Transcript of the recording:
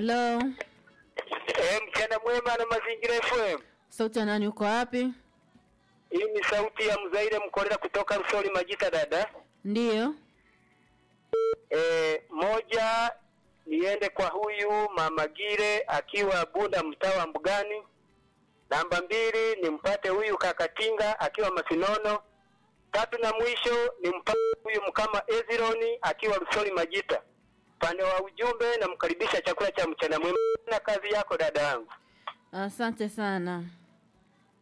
Halo, Eh, mchana mwema na mazingira FM. sauti ya nani? Uko wapi? Hii ni sauti ya Mzaire Mkorera kutoka Rusoli Majita dada. Ndiyo. Eh, moja niende kwa huyu Mama Gire akiwa Bunda mtaa wa Mbugani. Namba mbili nimpate huyu Kakatinga akiwa Masinono. Tatu na mwisho nimpate huyu Mkama Ezironi akiwa Rusoli Majita. Upande wa ujumbe namkaribisha chakula cha mchana mwema na kazi yako dada yangu. Asante sana.